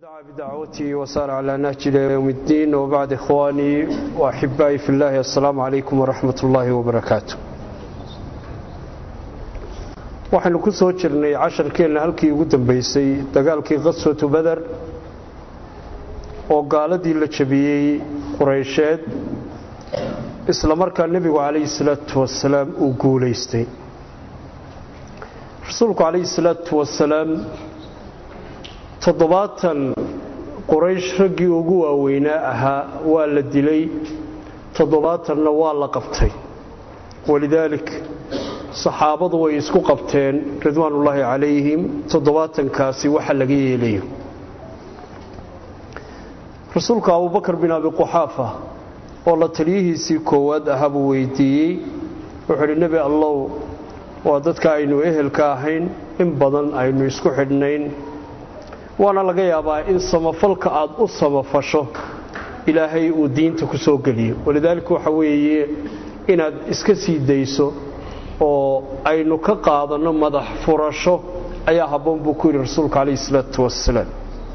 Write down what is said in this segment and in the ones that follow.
دعا بدعوته وسار على نهج إلى يوم الدين وبعد إخواني وأحبائي في الله السلام عليكم ورحمة الله وبركاته waxaynu ku soo jirnay casharkeenna halkii ugu dambaysay dagaalkii qaswatu bader oo gaaladii la jabiyey quraysheed isla markaa nebigu calayhi salaatu wasalaam uu guulaystay rasuulku calayhi salaatu wasalaam toddobaatan quraysh raggii ugu waaweynaa ahaa waa la dilay toddobaatanna waa la qabtay walidaalik saxaabadu way isku qabteen ridwaanullaahi calayhim toddobaatankaasi waxa laga yeelayo rasuulka abubakar bin abi quxaafa oo la taliyihiisii koowaad ahaa buu weydiiyey wuxuu idhi nebi allow waa dadka aynu ehelka ahayn in badan aynu isku xidhnayn waana laga yaabaa in samafalka aad u samafasho ilaahay uu diinta ku soo geliyo walidaalika waxa weeye inaad iska sii dayso oo aynu ka qaadanno madax furasho ayaa habboon buu ku yidhi rasuulka calayhi isalaatu wasalaam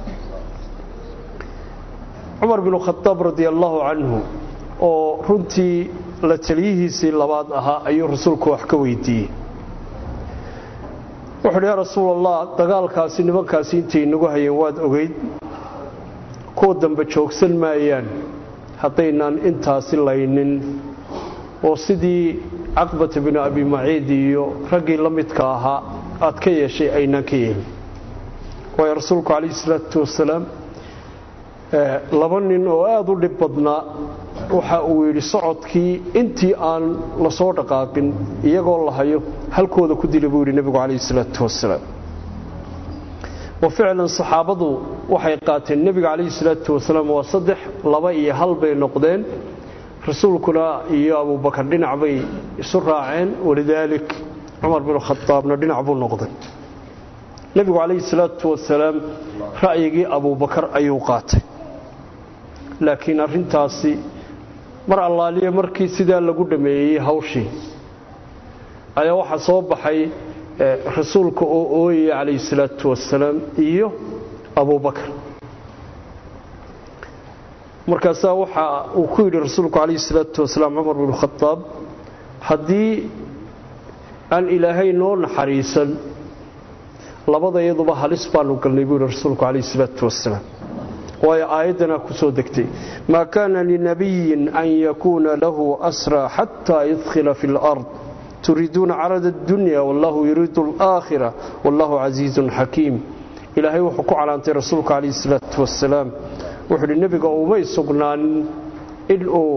cumar binu khadaab radia allaahu canhu oo runtii la taliyihiisii labaad ahaa ayuu rasuulku wax ka weydiiyey wuxuuhi yaa rasuul allah dagaalkaasi nimankaasi intay inagu hayeen waad ogeyd kuwa dambe joogsan maayaan haddaynaan intaasi laynin oo sidii caqbata binu abi maciid iyo raggii la midka ahaa aad ka yeeshay aynaan ka yeelin waayo rasuulku calayhi salaatu wasalaam laba nin oo aada u dhib badnaa waxa uu yidhi socodkii intii aan la soo dhaqaaqin iyagoo la hayo halkooda ku dila buu yidhi nebigu calayhi salaatu wasalaam wa ficlan saxaabadu waxay qaateen nebiga calayhi salaatu wasalaam waa saddex laba iyo hal bay noqdeen rasuulkuna iyo abubakar dhinac bay isu raaceen walidaalik cumar binu khadaabna dhinac buu noqday nebigu calayhi salaatu wasalaam ra'yigii abubakar ayuu qaatay laakiin arrintaasi mar allaaliya markii sidaa lagu dhammeeyey hawshii ayaa waxaa soo baxay rasuulka oo ooyaya calayhi salaatu wasalaam iyo abubakar markaasaa waxa uu ku yidhi rasuulku calayhi salaatu wasalaam cumar binu khadaab haddii aan ilaahay noo naxariisan labada iyaduba halis baanu galnay buu yidhi rasuulku calayhi salaatu wasalaam waayo aayaddanaa ku soo degtay maa kaana linabiyin an yakuuna lahu asraa xataa yudkhila fi lard turiiduuna carada addunya wallahu yuriidu alaakhira wallahu casiizun xakiim ilaahay wuxuu ku calaantay rasuulka calayhi salaatu wasalaam wuxuu uhi nebiga umay sugnaanin inuu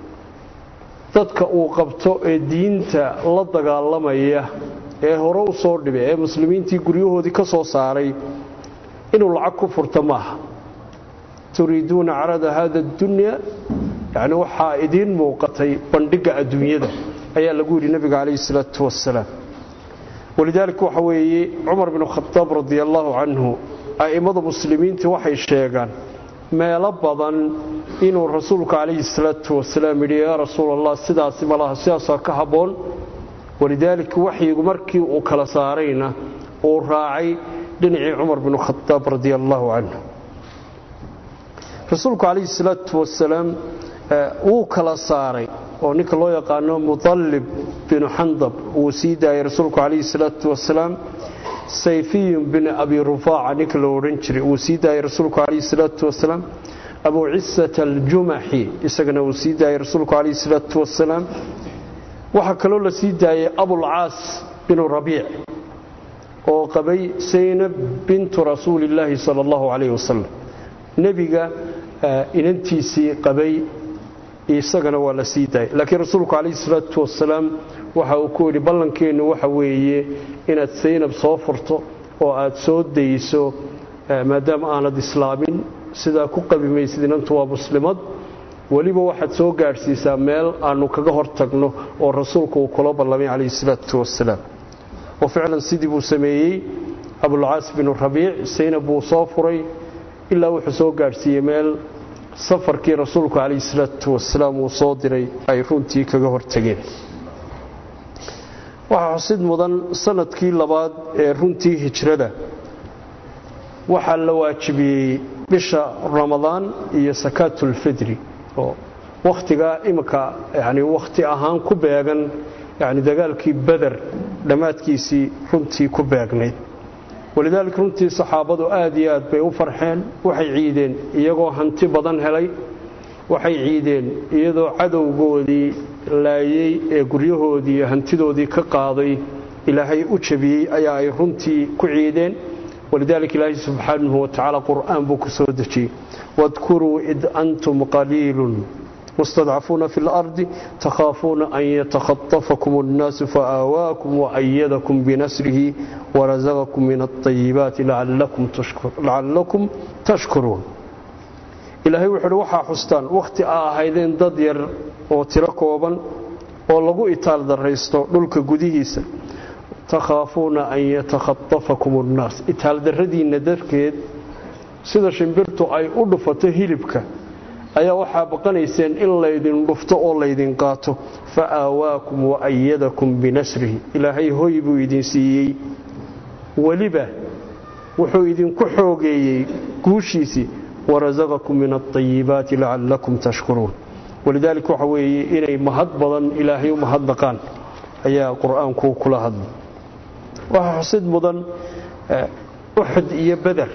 dadka uu qabto ee diinta la dagaalamaya ee hore u soo dhibay ee muslimiintii guryahoodii ka soo saaray inuu lacag ku furto maaha turiiduuna carada hada addunya yacni waxaa idiin muuqatay bandhigga adduunyada ayaa lagu yidhi nebiga calayhi salaatu wasalaam walidaalika waxa weeye cumar binu khadaab radia allaahu canhu a'immada muslimiinta waxay sheegaan meelo badan inuu rasuulku calayhi salaatu wasalaam yidhi yaa rasuul allah sidaasi malaha sidaasaa ka habboon walidaalika waxyigu markii uu kala saarayna uu raacay dhinacii cumar binu khadaab radia allaahu canhu rasuulku calayhi salaatu wasalaam wuu kala saaray oo ninka loo yaqaano mudallib binu xandab wuu sii daayay rasuulku calayhi salaatu wasalaam sayfiyun bin abi rufaaca ninka la odhan jiray wuu sii daayay rasuulku calayhi salaatu wasalaam abu cisata aljumaxi isagana wuu sii daayay rasuulku calayhi salaatu wasalaam waxaa kaloo la sii daayay abulcaas binu rabiic oo qabay saynab bintu rasuulillaahi sala allahu calayhi wasalam nebiga inantiisii qabay isagana waa la sii daayay laakiin rasuulku calayhi salaatu wasalaam waxa uu ku yidhi ballankeennu waxa weeye inaad saynab soo furto oo aad soo dayso maadaama aanad islaamin sidaa ku qabi maysid inantu waa muslimad weliba waxaad soo gaadhsiisaa meel aanu kaga hor tagno oo rasuulku uu kula ballamay calayhi salaatu wasalaam oo ficlan sidii buu sameeyey abulcaas binu rabiic saynab buu soo furay ilaa wuxuu soo gaadhsiiyey meel safarkii rasuulku calayhi salaatu wasalaam uu soo diray ay runtii kaga hortageen waxaa xusid mudan sanadkii labaad ee runtii hijrada waxaa la waajibiyey bisha ramadaan iyo sakaatulfidri oo wakhtigaa iminka yani wakhti ahaan ku beegan yani dagaalkii beder dhammaadkiisii runtii ku beegnayd walidaalika runtii saxaabadu aad iyo aad bay u farxeen waxay ciideen iyagoo hanti badan helay waxay ciideen iyadoo cadowgoodii laayey ee guryahoodii iyo hantidoodii ka qaaday ilaahay u jabiyey ayaa ay runtii ku ciideen walidaalika ilaahay subxaanahu watacaala qur'aan buu ku soo dejiyey wadkuruu id antum qaliilun mustadcafuuna fi اlardi takhaafuuna an yatakhatafakum اnnaasu faآawaakum waأyadakum binasrihi warazaqakum min الطayibaati lacallakum tashkuruun ilaahay wuxu uhi waxaa xustaan wakhti aa ahaydeen dad yar oo tiro kooban oo lagu itaal darraysto dhulka gudihiisa takhaafuuna an yatakhatafakum اnnaas itaaldarradiinna darkeed sida shimbirtu ay u dhufato hilibka ayaa waxaa baqanayseen in laydin dhufto oo laydin qaato fa aawaakum waayadakum binasrihi ilaahay hoy buu idin siiyey weliba wuxuu idinku xoogeeyey guushiisii warasaqakum min alطayibaati lacallakum tashkuruun walidaalika waxa weeye inay mahad badan ilaahay u mahadnaqaan ayaa qur-aanku kula hadlay waxaa xusid mudan uxud iyo beder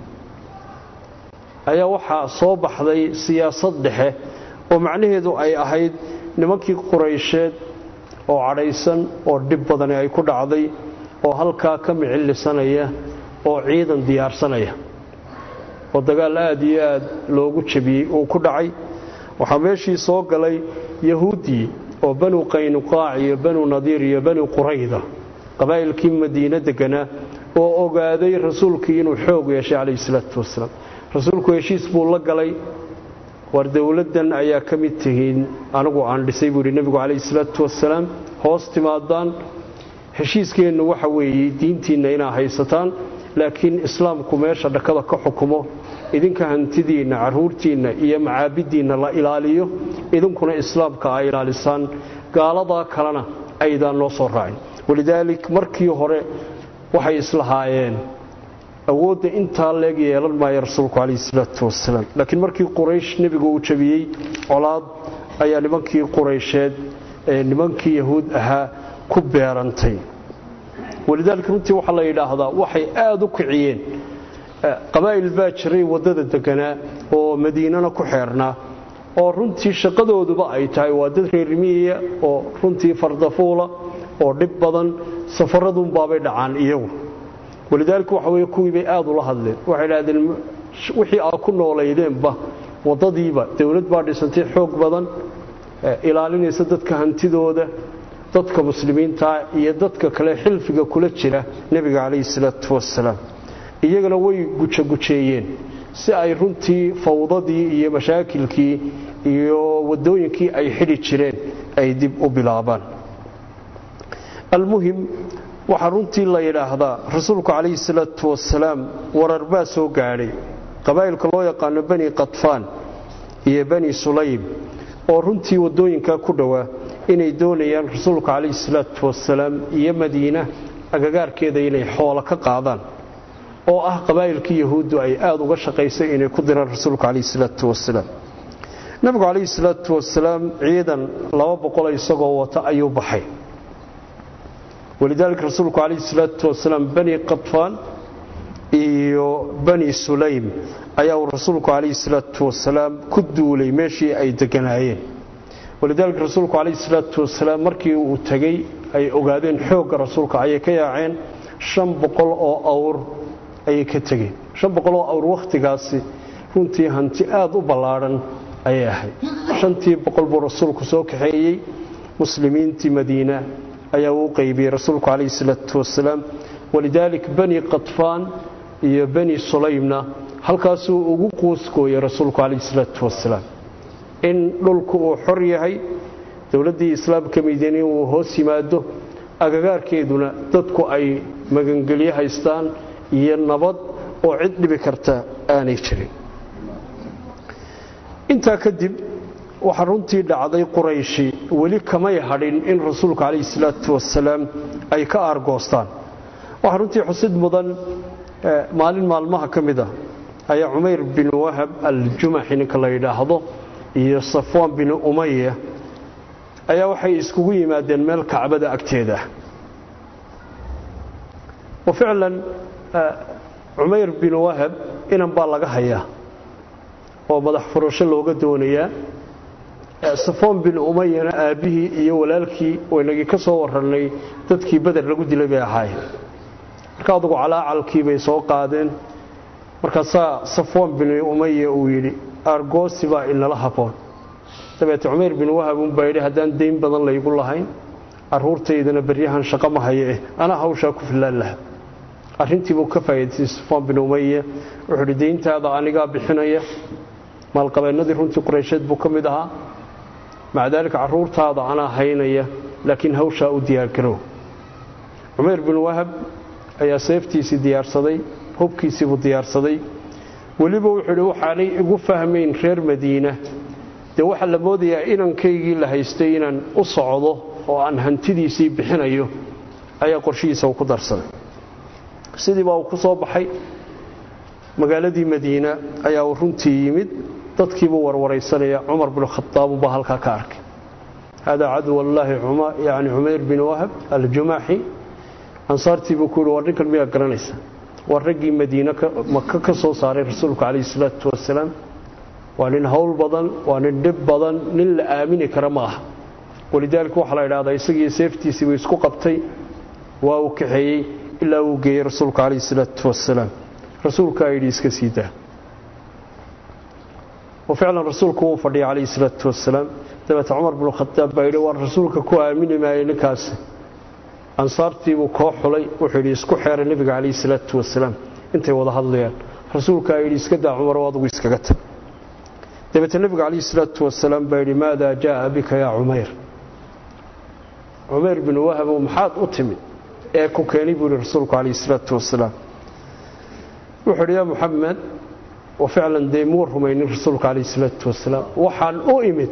ayaa waxaa soo baxday siyaasad dhexe oo macnaheedu ay ahayd nimankii quraysheed oo cadhaysan oo dhib badani ay ku dhacday oo halkaa ka micillisanaya oo ciidan diyaarsanaya oo dagaal aad iyo aad loogu jabiyey uu ku dhacay waxaa meeshii soo galay yahuuddii oo banu qaynuqaac iyo banu nadiir iyo banu qurayda qabaa'ilkii madiine deganaa oo ogaaday rasuulkii inuu xoog yeeshay calayhi salaatu wasalaam rasuulku heshiis buu la galay war dowladdan ayaa ka mid tihiin anigu aan dhisay buu yidhi nebigu calayhi salaatu wasalaam hoos timaadaan heshiiskeennu waxa weeye diintiinna inaa haysataan laakiin islaamku meesha dhakada ka xukumo idinka hantidiinna carruurtiinna iyo macaabiddiinna la ilaaliyo idinkuna islaamka ay ilaalisaan gaaladaa kalena aydaan noo soo raacin walidaalik markii hore waxay islahaayeen awoodda intaa leeg yeelan maayo rasuulku calayhi salaatu wasalaam laakiin markii quraysh nebigu uu jabiyey colaad ayaa nimankii quraysheed ee nimankii yahuud ahaa ku beerantay walidaalika runtii waxaa la yidhaahdaa waxay aada u kiciyeen qabaa'il baa jiray waddada deganaa oo madiinana ku xeernaa oo runtii shaqadooduba ay tahay waa dad reermiyiya oo runtii fardafuula oo dhib badan safaradunbaabay dhacaan iyagu walidaalika waxa weye kuwii bay aada ula hadleen waxay idhahdeen wixii aad ku noolaydeenba waddadiiba dowlad baa dhisantay xoog badan ilaalinaysa dadka hantidooda dadka muslimiintaa iyo dadka kale xilfiga kula jira nebiga calayhi salaatu wasalaam iyagana way gujagujeeyeen si ay runtii fawdadii iyo mashaakilkii iyo waddooyinkii ay xidhi jireen ay dib u bilaabaan almuhim waxaa runtii la yidhaahdaa rasuulku calayhi salaatu wasalaam warar baa soo gaadhay qabaa'ilka loo yaqaano bani qadfaan iyo bani sulaym oo runtii waddooyinkaa ku dhowaa inay doonayaan rasuulka calayhi salaatu wasalaam iyo madiina agagaarkeeda inay xoolo ka qaadaan oo ah qabaa'ilkii yahuuddu ay aada uga shaqaysay inay ku diraan rasuulka calayhi salaatu wasalaam nabigu calayhi salaatu wasalaam ciidan laba boqol isagoo wata ayuu baxay walidaalika rasuulku calayhi salaatu wasalaam bani qadfaan iyo bani sulaym ayaa uu rasuulku calayhi salaatu wasalaam ku duulay meeshii ay deganaayeen walidaalika rasuulku calayhi salaatu wasalaam markii uu tegey ay ogaadeen xoogga rasuulka ayay ka yaaceen shan boqol oo awr ayay ka tegeen shan boqol oo awr wakhtigaasi runtii hanti aada u ballaadhan ayay ahayd shantii boqol buu rasuulku soo kaxeeyey muslimiintii madiina ayaa uu qaybiyey rasuulku calayhi salaatu wasalaam walidaalik bani qadfaan iyo bani sulaymna halkaasuu ugu quuskooyey rasuulku calayhi salaatu wasalaam in dhulku uu xor yahay dowladdii islaamka madiine uu hoos yimaado agagaarkeeduna dadku ay magangelyo haystaan iyo nabad oo cid dhibi karta aanay jirin intaa kadib waxaa runtii dhacday qurayshi weli kamay hadhin in rasuulku calayhi salaatu wasalaam ay ka aargoostaan waxaa runtii xusid mudan maalin maalmaha ka mid ah ayaa cumayr bin wahab aljumaxi ninka la yidhaahdo iyo safwaan bin umaya ayaa waxay iskugu yimaadeen meel kacbada agteeda wa ficlan cumayr bin wahab inan baa laga hayaa oo madax furasho looga doonayaa safwaan bin umayana aabbihii iyo walaalkii waynagii ka soo warannay dadkii beder lagu dilay bay ahaayeen marka adugu calaacalkii bay soo qaadeen markaasaa safwaan bin umaya uu yidhi argoosi baa inala haboon dabeete cumayr bin wahab unbaa yidhi haddaan dayn badan laygu lahayn caruurtaydana beryahan shaqo ma haye eh anaa hawshaa ku fillaan laha arrintiibuu ka faa'idaystay safwaan bin umaya wuxuu idhi dayntaada anigaa bixinaya maalqabeennadii runtii qureysheed buu ka mid ahaa maca daalika carruurtaada anaa haynaya laakiin hawshaa u diyaargarow cumayr bin wahab ayaa seeftiisii diyaarsaday hubkiisiibuu diyaarsaday weliba wuxuu idhi waxaanay igu fahmayn reer madiina dee waxaa la moodayaa inankaygii la haystay inaan u socdo oo aan hantidiisii bixinayo ayaa qorshihiisa uu ku darsaday sidii baa uu ku soo baxay magaaladii madiina ayaa uu runtii yimid dadkiibuu warwaraysanaya cumar bin khadaab ubaa halkaa ka arkay haadaa caduwallaahi yani cumayr bin wahab aljumaxi ansaartiibuu ku yihi war ninkan miyaa garanaysa waa raggii madiine maka ka soo saaray rasuulku calayhi salaatu wasalaam waa nin howl badan waa nin dhib badan nin la aamini kara ma aha walidaalika waxaa la idhahdaa isagii seeftiisiibuu isku qabtay waa uu kaxeeyey ilaa uu geeyey rasuulku calayhi salaatu wasalaam rasuulkaa yidhi iska sii daa wa ficlan rasuulku wuu fadhiyay calayhi salaatu wasalaam dabeete cumar binu khadaab baa yidhi waan rasuulka ku aamini maayay ninkaasi ansaartiibuu koo xulay wuxuu yidhi isku xeeray nebiga calayhi salaatu wasalaam intay wada hadlayaan rasuulkaa yidhi iska daa cumaro adigu iskaga tag dabeete nebiga calayhi salaatu wasalaam baa yidhi maadaa jaaa bika yaa cumayr cumayr binu wahabow maxaad u timid ee ku keenay buu yidhi rasuulku calayhi salaatu wasalaam wuxuu yidhi yaa muxamed wa ficlan dee muu rumaynin rasuulka calayhi salaatu wasalaam waxaan u imid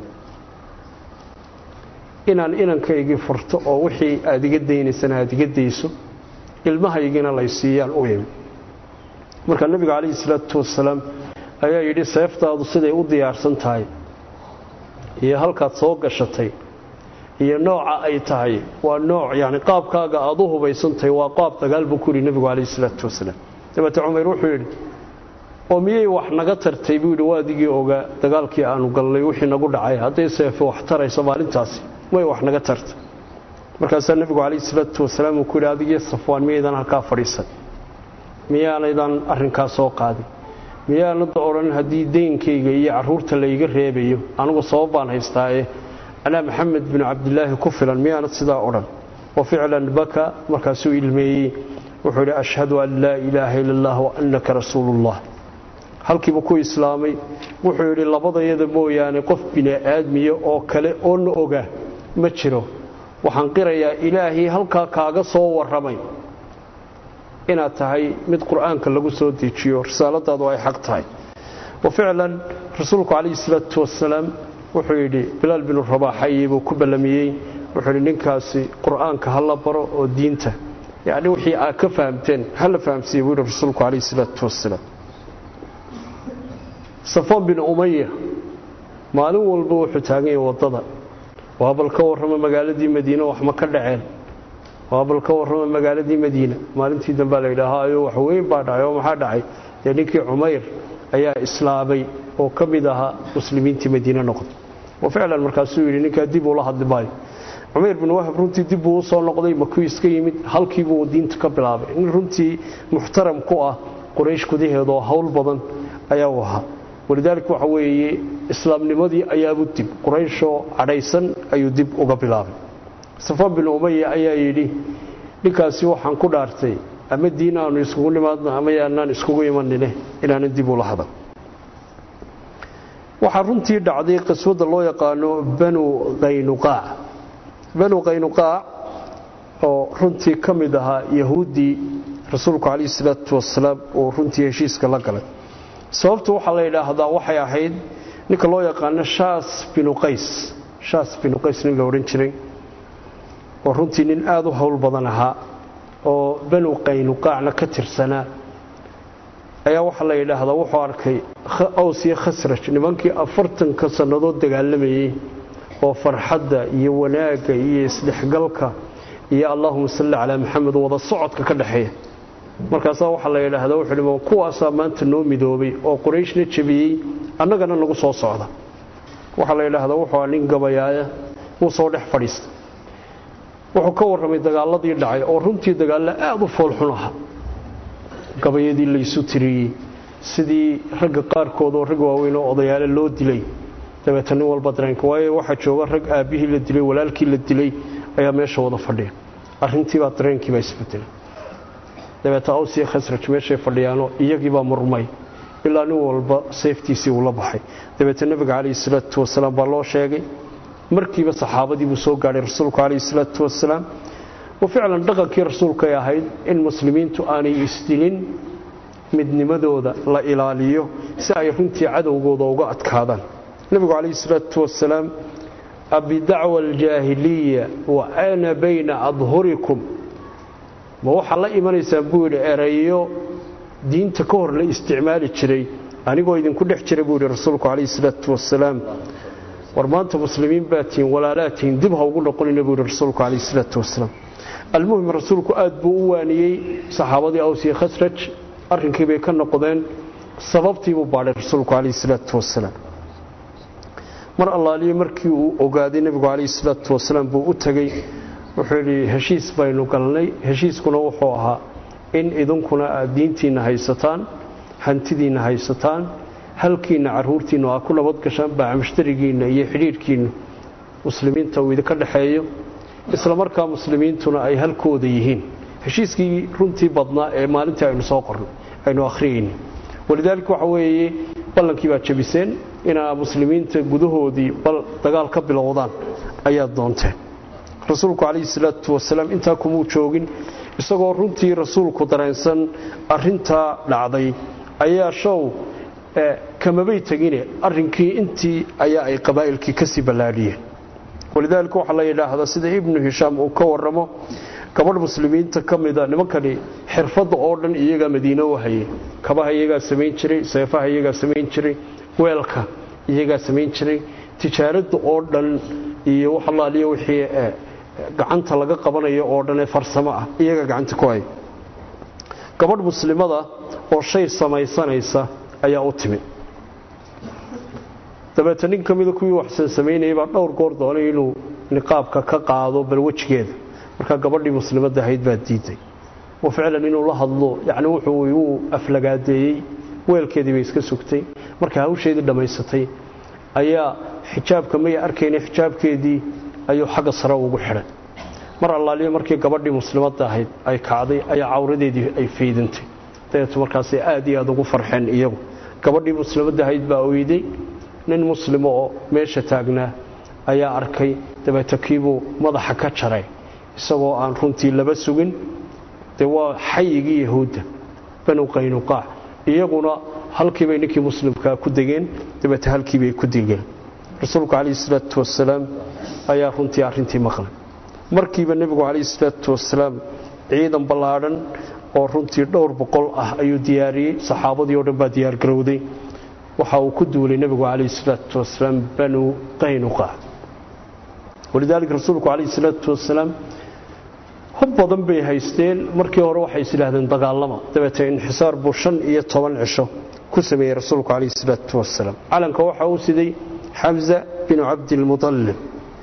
inaan inankaygii furto oo wixii aad iga daynaysana aad iga dayso ilmahaygiina lay siiyaan u imid marka nebiga calayhi salaatu wasalaam ayaa yidhi seeftaadu siday u diyaarsan tahay iyo halkaad soo gashatay iyo nooca ay tahay waa nooc yani qaabkaaga aad u hubaysantahay waa qaab dagaal buu ku yidhi nebigu calayhi salaatu wasalaam dabeete cumayr wuxuu yidhi oo miyay wax naga tartay buu yidhi waadigii ogaa dagaalkii aanu gallay wixii nagu dhacay hadday seefo wax tarayso maalintaasi may wax naga tartay markaasaa nebigu calayhi salaatu wasalaam uu ku yidhi adigii safwaan miyaydan halkaa fadhiisan miyaanaydan arrinkaa soo qaadin miyaanada odhan haddii deynkayga iyo carruurta layga reebayo anigu sabab baan haystaae anaa maxamed binu cabdilaahi ku filan miyaanad sidaa odhan wa ficlan baka markaasuu ilmeeyey wuxuu yidhi ashhadu an laa ilaaha ila allah wa annaka rasuulullah halkiiba ku islaamay wuxuu yidhi labadayada mooyaane qof bini'aadmiya oo kale oo na oga ma jiro waxaan qirayaa ilaahii halkaa kaaga soo warramay inaad tahay mid qur'aanka lagu soo dejiyo risaaladaadu ay xaq tahay wa ficlan rasuulku calayhi salaatu wasalaam wuxuu yidhi bilaal binu rabaaxayi buu ku ballamiyey wuxuu yidhi ninkaasi qur'aanka ha la baro oo diinta yacni wixii aad ka fahamteen ha la fahamsiiye buu yidhi rasuulku calayhi salaatu wasalaam safaan bin umaya maalin walba wuxuu taagan yahay waddada waa bal ka warrama magaaladii madiine wax ma ka dhaceen waa bal ka warrama magaaladii madiina maalintii dambaa la yidhaahaa ayo wax weyn baa dhacay oo maxaa dhacay dee ninkii cumayr ayaa islaamay oo ka mid ahaa muslimiintii madiine noqday wa ficlan markaasuu yidhi ninkaa dib uula hadli maayo cumayr bin wahab runtii dib buu u soo noqday makuu iska yimid halkiibuu diinta ka bilaabay nin runtii muxtaram ku ah quraysh gudaheeda oo howl badan ayaa u ahaa walidaalika waxa weeye islaamnimadii ayaabuu dib qurayshoo cadhaysan ayuu dib uga bilaabay safaan bin umaya ayaa yidhi ninkaasi waxaan ku dhaartay ama diin aanu iskugu nimaadno ama yaanaan iskugu imanine inaanan dib ula hadan waxaa runtii dhacday qiswadda loo yaqaano banu qaynuqaac banu qaynuqaac oo runtii ka mid ahaa yahuuddii rasuulku calayhi salaatu wasalaam uu runtii heshiiska la galay sababtu waxaa la yidhaahdaa waxay ahayd ninka loo yaqaano shaas binu qays shaas binu qays nin la odhan jiray oo runtii nin aada u howl badan ahaa oo banu qaynuqaacna ka tirsanaa ayaa waxaa la yidhaahdaa wuxuu arkay aws iyo khasraj nimankii afartanka sannadood dagaalamayey oo farxadda iyo wanaagga iyo isdhexgalka iyo allaahuma salli calaa maxamed wada socodka ka dhexeeya markaasaa waxaa la yidhaahdaa wuxuu hi kuwaasaa maanta noo midoobay oo qorayshna jebiyey annagana nagu soo socda waxaa la yidhaahdaa wuxuu nin gabayaaya wuu soo dhex fadhiistay wuxuu ka warramay dagaaladii dhacay oo runtii dagaallo aada u foolxun aha gabayadii laysu tiriyey sidii ragga qaarkood oo rag waaweyn oo odayaale loo dilay dabeeta nin walba dareenka waayo waxaa jooga rag aabbihii la dilay walaalkii la dilay ayaa meesha wada fadhiya arrintiibaa dareenkiibaa isbedelay dabeeta aws iyo khasraj meeshay fadhiyaanoo iyagiibaa murmay ilaa nin walba seeftiisii uu la baxay dabeeta nebiga calayhi salaatu wasalaam baa loo sheegay markiiba saxaabadii buu soo gaadhay rasuulku calayhi salaatu wasalaam wa ficlan dhaqankii rasuulkay ahayd in muslimiintu aanay isdilin midnimadooda la ilaaliyo si ay runtii cadowgooda uga adkaadaan nebigu calayhi salaatu wasalaam abidacwa aljaahiliya wa ana bayna adhurikum ma waxaa la imanaysaan buu yidhi erayo diinta ka hor la isticmaali jiray anigoo idinku dhex jira buu yidhi rasuulku calayhi salaatu wasalaam war maanta muslimiin baa tihiin walaalaa tihiin dib ha ugu noqonina buu yidhi rasuulku calayhi salaatu wasalaam almuhim rasuulku aad buu u waaniyey saxaabadii aws iyo khasraj arrinkii bay ka noqdeen sababtii buu baadhay rasuulku calayhi salaatu wasalaam mar allaaliyo markii uu ogaaday nebigu calayhi salaatu wasalaam buu u tegey wuxuu yidhi heshiis baynu galnay heshiiskuna wuxuu ahaa in idinkuna aad diintiinna haysataan hantidiinna haysataan halkiinna carruurtiinnu aad ku nabad gashaan baacamushtarigiinna iyo xidhiidhkiinnu muslimiinta uu idinka dhexeeyo isla markaa muslimiintuna ay halkooda yihiin heshiiskii runtii badnaa ee maalintii aynu soo qornay aynu akhriyayna walidaalika waxa weeye ballankii baad jabiseen inaa muslimiinta gudahoodii bal dagaal ka bilowdaan ayaad doonteen rasuulku calayhi salaatu wasalaam intaa kumuu joogin isagoo runtii rasuulku dareensan arintaa dhacday ayaa show kamabay tegine arrinkii intii ayaa ay qabaa'ilkii kasii ballaadhiyeen walidaalika waxaa la yidhaahdaa sida ibnu hishaam uu ka warramo gabadh muslimiinta ka mida nimankani xirfadda oo dhan iyagaa madiine u hayay kabaha iyagaa samayn jiray seefaha iyagaa samayn jiray weelka iyagaa samayn jiray tijaaradda oo dhan iyo waxalaaliya wixii gacanta laga qabanayo oo dhan ee farsamo ah iyagaa gacanta ku haya gabadh muslimada oo shay samaysanaysa ayaa u timid dabeeta nin ka mida kuwii waxsan samaynayay baa dhowr goor doonay inuu niqaabka ka qaado bal wejigeeda markaa gabadhii muslimadda ahayd baa diiday oo ficlan inuu la hadlo yacni wuxuu uu aflagaadeeyey weelkeedii bay iska sugtay markay hawsheedii dhammaysatay ayaa xijaabka may arkayna xijaabkeedii ayuu xagga sare ugu xidhay mar allaaliyo markii gabadhii muslimadda ahayd ay kacday ayaa cawradeedii ay faydantay dabeetu markaasay aad iyo aad ugu farxeen iyagu gabadhii muslimadda ahayd baa oyday nin muslimo oo meesha taagnaa ayaa arkay dabeeta kiibuu madaxa ka jaray isagoo aan runtii laba sugin dee waa xayigii yahuudda banu qaynuqaac iyaguna halkiibay ninkii muslimkaa ku degeen dabeeta halkiibay ku degeen rasuulku calayhi salaatu wasalaam ayaa runtii arrintii maqlay markiiba nebigu calayhi salaatu wasalaam ciidan ballaadhan oo runtii dhowr boqol ah ayuu diyaariyey saxaabadii oo dhan baa diyaargarowday waxa uu ku duulay nebigu calayhi salaatu wasalaam banu qaynuqaac walidaalika rasuulku calayhi salaatu wasalaam hub badan bay haysteen markii hore waxay is yidhaahdeen dagaalama dabeete inxisaar buu shan iyo toban cisho ku sameeyey rasuulku calayhi salaatu wasalaam calanka waxa uu siday xamza binu cabdilmutalib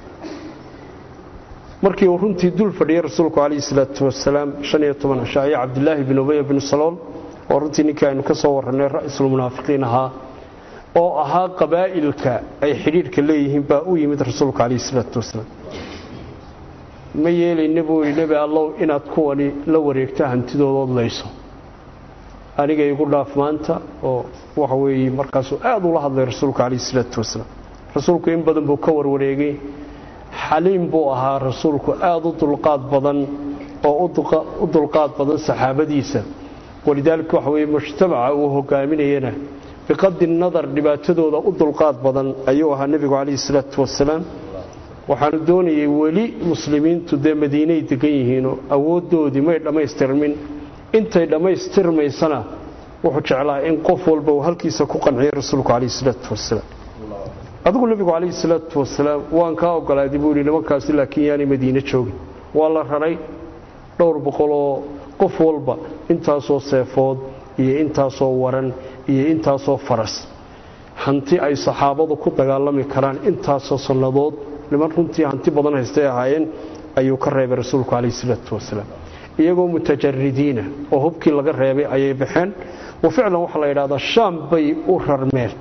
markii uu runtii dul fadhiyey rasuulku calayhi salaatu wasalaam shan iyo toban cisho ayaa cabdilaahi bin ubaya binu salool oo runtii ninkii aynu ka soo warrannay ra'iisulmunaafiqiin ahaa oo ahaa qabaa'ilka ay xidhiidhka leeyihiin baa u yimid rasuulku calayhi salaatu wasalaam ma yeelayna buu yidhi nebi allow inaad kuwani la wareegto hantidoodood layso aniga igu dhaaf maanta oo waxa weeye markaasuu aad ula hadlay rasuulku calayhi salaatu wasalaam rasuulku in badan buu ka warwareegay xaliim buu ahaa rasuulku aad u dulqaad badan oo u dulqaad badan saxaabadiisa walidaalika waxa weeye mujtamaca uu hogaaminayana biqadi nadar dhibaatadooda u dulqaad badan ayuu ahaa nebigu calayhi salaatu wasalaam waxaanu doonayay weli muslimiintu dee madiinay degan yihiinoo awooddoodii may dhammaystirmin intay dhammaystirmaysana wuxuu jeclaa in qof walba uu halkiisa ku qanciyo rasuulku calayhi salaatu wasalaam adigu nebigu calayhi salaatu wasalaam waan kaa ogolaaday buu yidhi nimankaasi laakiin yaanay madiine joogin waa la raray dhowr boqoloo qof walba intaasoo seefood iyo intaasoo waran iyo intaasoo faras hanti ay saxaabadu ku dagaalami karaan intaasoo sannadood niman runtii hanti badan haystay ahaayeen ayuu ka reebay rasuulku calayhi salaatu wasalaam iyagoo mutajaridiina oo hubkii laga reebay ayay baxeen wa ficlan waxaa la yidhahdaa shaam bay u rarmeen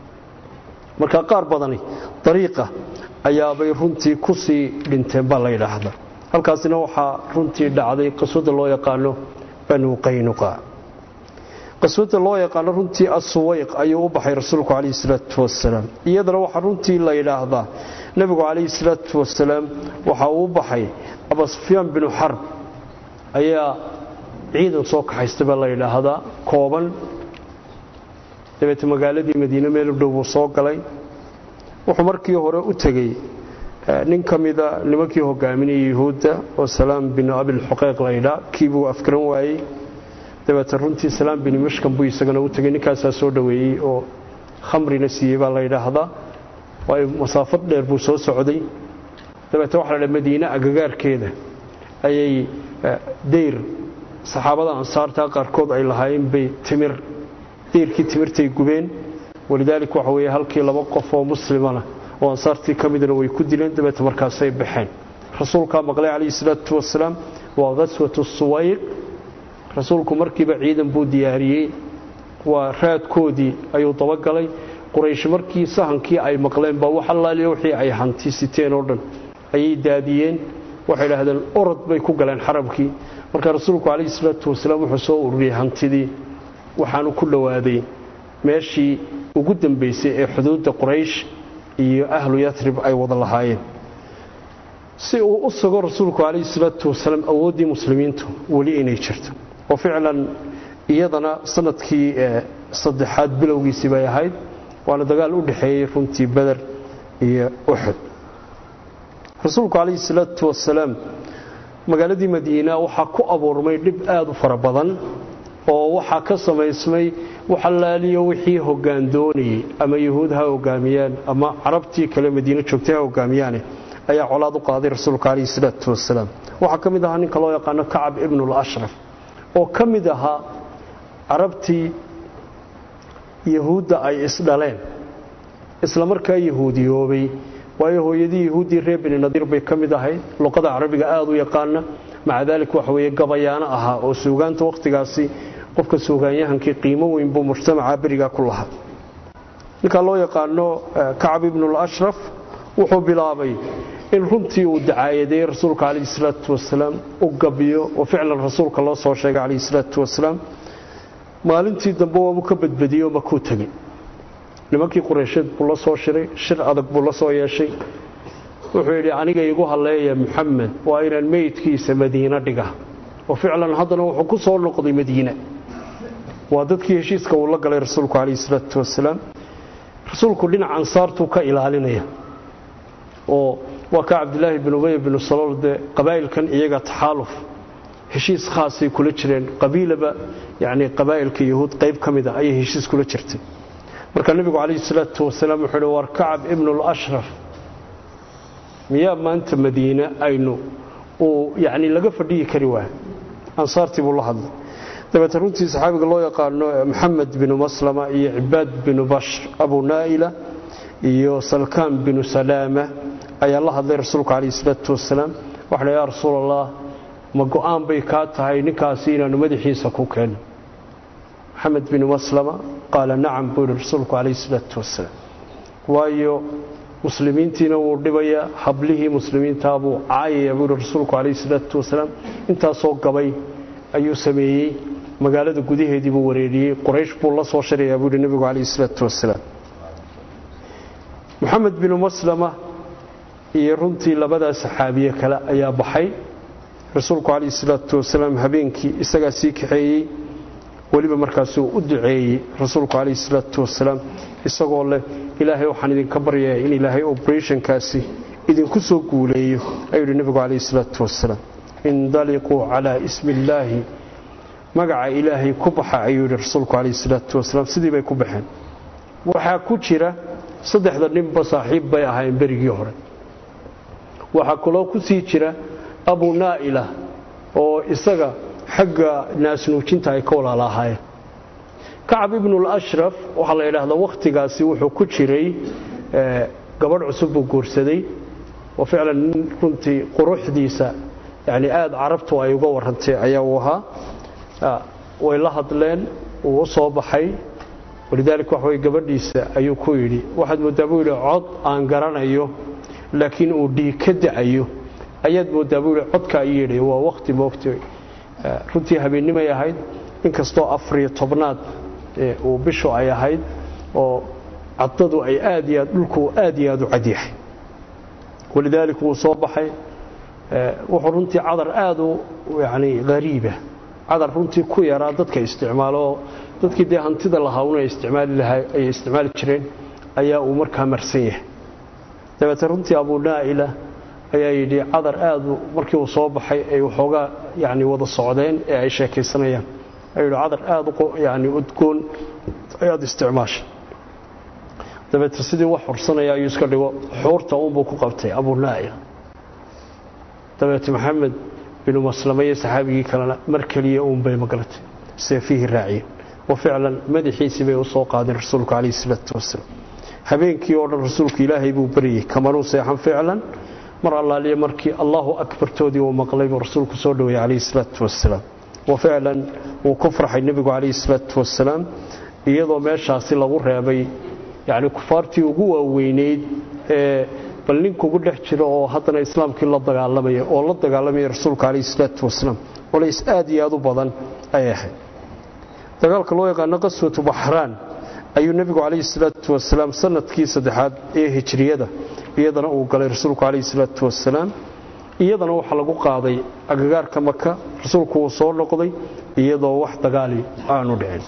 marka qaar badani dariiqa ayaabay runtii ku sii dhinteen baa la yidhaahdaa halkaasina waxaa runtii dhacday qaswada loo yaqaano banu qaynuqa qaswada loo yaqaano runtii asuwayq ayuu u baxay rasuulku calayhi salaatu wasalaam iyadana waxaa runtii la yidhaahdaa nebigu calayhi salaatu wasalaam waxa uu u baxay abasufyaan binu xarb ayaa ciidan soo kaxaystay baa la yidhaahdaa kooban dabeete magaaladii madiine meel u dhow buu soo galay wuxuu markii hore u tegey nin ka mida nimankii hogaaminayay yuhuudda oo salaam binu abilxuqeyq laydhaa kii buu afgaran waayey dabeete runtii salaam binu mashkan buu isagana u tegey ninkaasaa soo dhoweeyey oo khamrina siiyey baa la yidhaahdaa waayo masaafad dheer buu soo socday dabeete waxa la dha madiine agagaarkeeda ayay dayr saxaabada ansaarta qaarkood ay lahaayeen bay timir dayrkii timirtay gubeen walidaalik waxa weeye halkii laba qof oo muslimana oo ansaartii ka midna way ku dileen dabeete markaasay baxeen rasuulkaa maqlay calayhi salaatu wasalaam waa khaswatu suwayq rasuulku markiiba ciidan buu diyaariyey waa raadkoodii ayuu dabagalay quraysh markii sahankii ay maqleen baa wax allaaliya wixii ay hanti siteen oo dhan ayay daadiyeen waxay idhaahdeen orod bay ku galeen xarabkii marka rasuulku calayhi salaatu wasalaam wuxuu soo ururiyey hantidii waxaanu ku dhowaaday meeshii ugu dambaysay ee xuduudda quraysh iyo ahlu yatrib ay wada lahaayeen si uu u sugo rasuulku calayhi salaatu wasalaam awooddii muslimiintu weli inay jirto oo ficlan iyadana sanadkii saddexaad bilowgiisii bay ahayd waana dagaal u dhexeeyey runtii beder iyo uxud rasuulku calayhi salaatu wasalaam magaaladii madiina waxaa ku abuurmay dhib aad u fara badan oo waxaa ka samaysmay waxalaaliyo wixii hoggaan doonayey ama yuhuud ha hogaamiyaan ama carabtii kale madiine joogtay ha hogaamiyaane ayaa colaad u qaaday rasuulka calayhi salaatu wasalaam waxaa ka mid ahaa ninka loo yaqaano kacab ibnul ashraf oo ka mid ahaa carabtii yahuudda ay isdhaleen isla markaa yahuudiyoobay waayo hooyadii yahuuddii reer bini nadiir bay ka mid ahayd luqada carabiga aada u yaqaana maca daalik waxa weeye gabayaano ahaa oo suugaanta wakhtigaasi qofka suugaanyahankii qiimo weyn buu mujtamaca berigaa ku lahaa ninkaa loo yaqaano kacab ibnul ashraf wuxuu bilaabay in runtii uu dacaayadeeyey rasuulka calayhi salaatu wasalaam u gabiyo oo ficlan rasuulka loo soo sheegay calayhi salaatu wasalaam maalintii dambe waabu ka badbadiyey oo makuu tegey nimankii qureysheed buu la soo shiray shir adag buu la soo yeeshay wuxuu yidhi aniga igu halleeya muxamed waa inaan meydkiisa madiine dhiga oo ficlan haddana wuxuu ku soo noqday madiine waa dadkii heshiiska uu la galay rasuulku calayhi salaatu wasalaam rasuulku dhinac ansaartuu ka ilaalinaya oo waa ka cabdilaahi bin ubey binu salool dee qabaa'ilkan iyaga taxaaluf heshiis khaasay kula jireen qabiilaba yacni qabaa'ilka yahuud qayb ka mid a ayay heshiis kula jirtay marka nebigu calayhi salaatu wasalaam wuxuu uhi war kacab ibnul ashraf miyaa maanta madiine aynu uu yacni laga fadhiyi kari waaya ansaartii buu la hadlay dabeete runtii saxaabiga loo yaqaano maxamed binu maslama iyo cibaad binu bashr abu naa'ila iyo salkaan binu salaama ayaa la hadlay rasuulku calayhi salaatu wasalaam waxa la yaa rasuul allah ma go'aan bay kaa tahay ninkaasi inaannu madaxiisa ku keenno maxamed binu maslama qaala nacam buu yihi rasuulku calayhi salaatu wasalaam waayo muslimiintiina wuu dhibayaa hablihii muslimiintaa buu caayaya buu yihi rasuulku calayhi salaatu wasalaam intaasoo gabay ayuu sameeyey magaalada gudaheedii buu wareeriyey quraysh buu la soo shirayaa buu yihi nebigu calayhi salaatu wasalaam moxamed binu maslama iyo runtii labadaa saxaabiye kale ayaa baxay rasuulku calayhi salaatu wasalaam habeenkii isagaa sii kaxeeyey weliba markaasuu u duceeyey rasuulku calayhi salaatu wasalaam isagoo leh ilaahay waxaan idinka baryayaa in ilaahay operationkaasi idinku soo guuleeyo ayuu yidhi nebigu calayhi salaatu wasalaam indaliquu calaa ismi illaahi magaca ilaahay ku baxa ayuu yidhi rasuulku calayhi salaatu wasalaam sidii bay ku baxeen waxaa ku jira saddexda ninba saaxiib bay ahaayeen berigii hore waxaa kaloo ku sii jira abu naa'ila oo isaga xagga naasnuujinta ay ka walaala ahaayeen kacab ibnulashraf waxaa la yidhaahdaa wakhtigaasi wuxuu ku jiray gabadh cusub buu guursaday oo ficlan nin runtii quruxdiisa yani aada carabtu ay uga warrantay ayaa uu ahaa way la hadleen wuu u soo baxay walidaalika wax way gabadhiisa ayuu ku yidhi waxaad mooddaa buu yidhi cod aan garanayo laakiin uu dhiig ka dacayo ayaad mooddaa buu yidhi codkaa i yeedhay waa wakhti moogta runtii habeennimay ahayd inkastoo afariyo tobnaad uu bishu ay ahayd oo caddadu ay aad iyo aad dhulku aad iyo aad u cadyahay walidaalika wuu soo baxay wuxuu runtii cadar aada u yani hariiba cadar runtii ku yaraa dadka isticmaalo oo dadkii dee hantida lahaa una isticmaali lahaa ay isticmaali jireen ayaa uu markaa marsan yahay dabeete runtii abuu naa'ila ayaa yidhi cadar aadu markii uu soo baxay ay waxoogaa yani wada socdeen ee ay sheekaysanayaan ayuu yidhi cadar aada yani udgoon ayaad isticmaashay dabeete sidii wax xursanaya ayuu iska dhigo xuurta uunbuu ku qabtay abuu naa'ila dabeete maxamed binu maslama iyo saxaabigii kalena mar keliya uunbay magalatay seefihii raaciyeen wa ficlan madaxiisii bay u soo qaadeen rasuulku calayhi salaatu wasalaam habeenkii oo dhan rasuulku ilaahay buu baryey kamanuu seexan ficlan mar allaaliya markii allahu akbartoodii uu maqlay buu rasuulku soo dhoweeyey calayhi salaatu wasalaam wa ficlan wuu ku farxay nebigu calayhi salaatu wasalaam iyadoo meeshaasi lagu reebay yacni kufaartii ugu waaweyneyd ee bal ninkugu dhex jiro oo haddana islaamkii la dagaalamaya oo la dagaalamaya rasuulka calayhi salaatu wasalaam walays aad iyo aad u badan ay ahayd dagaalka loo yaqaano qaswatu baxraan ayuu nebigu calayhi salaatu wasalaam sanadkii saddexaad ee hijriyada iyadana uu galay rasuulku calayhi salaatu wasalaam iyadana waxaa lagu qaaday agagaarka maka rasuulku uu soo noqday iyadoo wax dagaali aanu dhicin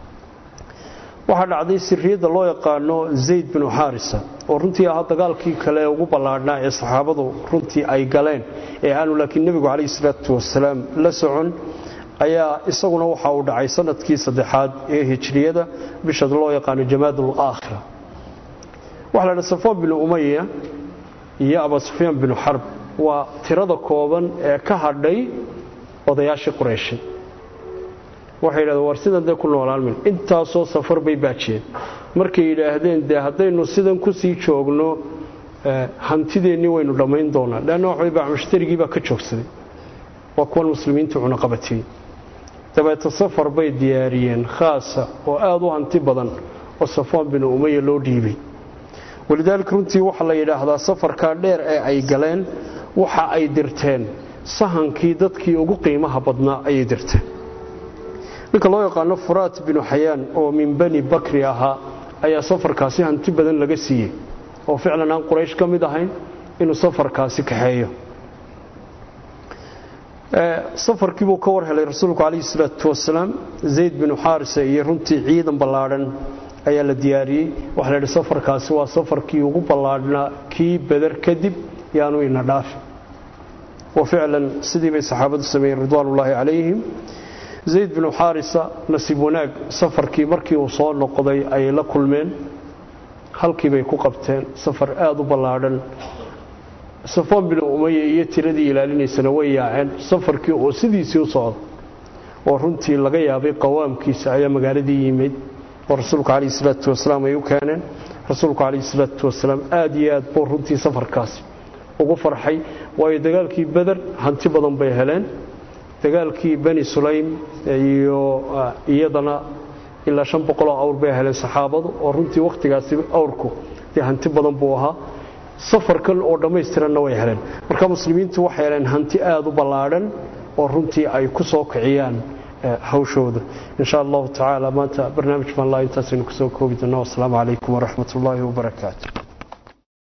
waxaa dhacday siriyadda loo yaqaano zayd binu xaarisa oo runtii ahaa dagaalkii kale ugu ballaadhnaa ee saxaabadu runtii ay galeen ee aanu laakiin nebigu calayhi salaatu wasalaam la socon ayaa isaguna waxa uu dhacay sanadkii saddexaad ee hijriyada bisha loo yaqaano jamaadul aakhira waxaa la dhaha safaan binu umaya iyo abaa sufyaan binu xarb waa tirada kooban ee ka hadhay odayaashii qureyshay waxay yidhahdeen war sidan dee ku noolaalmin intaasoo safar bay baajiyeen markay yidhaahdeen dee haddaynu sidan ku sii joogno hantideennii waynu dhammayn doonaa leanna waxbay bacmushtarigii baa ka joogsaday waa kuwan muslimiintu cunaqabatiyey dabeete safar bay diyaariyeen khaasa oo aada u hanti badan oo safaan binu umaya loo dhiibay walidaalika runtii waxaa la yidhaahdaa safarkaa dheer ee ay galeen waxa ay dirteen sahankii dadkii ugu qiimaha badnaa ayay dirteen ninka loo yaqaano furaat binu xayaan oo min bani bakri ahaa ayaa safarkaasi hanti badan laga siiyey oo ficlan aan quraysh ka mid ahayn inuu safarkaasi kaxeeyo safarkii buu ka war helay rasuulku calayhi salaatu wasalaam zayd binu xaarisa iyo runtii ciidan ballaadhan ayaa la diyaariyey waxaa la yidhi safarkaasi waa safarkii ugu ballaadhnaa kii beder kadib yaanu ina dhaafi wa ficlan sidii bay saxaabadu sameeyeen ridwaanullaahi calayhim zayd binu xaarisa nasiib wanaag safarkii markii uu soo noqday ayay la kulmeen halkii bay ku qabteen safar aada u ballaadhan safaan binu umaya iyo tiradii ilaalinaysana way yaaceen safarkii oo sidiisii u socda oo runtii laga yaabay qawaamkiisa ayaa magaaladii yimid oo rasuulku calayhi salaatu wasalaam ay u keeneen rasuulku calayhi salaatu wasalaam aada iyo aad buu runtii safarkaasi ugu farxay waayo dagaalkii beder hanti badan bay heleen dagaalkii bani sulaym iyo iyadana ilaa shan boqoloo awr bay heleen saxaabadu oo runtii wakhtigaasi awrku dee hanti badan buu ahaa safarkan oo dhammaystiranna way heleen marka muslimiintu waxay heleen hanti aada u ballaadhan oo runtii ay ku soo kiciyaan hawshooda insha allahu tacaala maanta barnaamij baan laa intaasaynu kusoo koobi doonaa wasalaamu calaykum waraxmat ullaahi wabarakaatu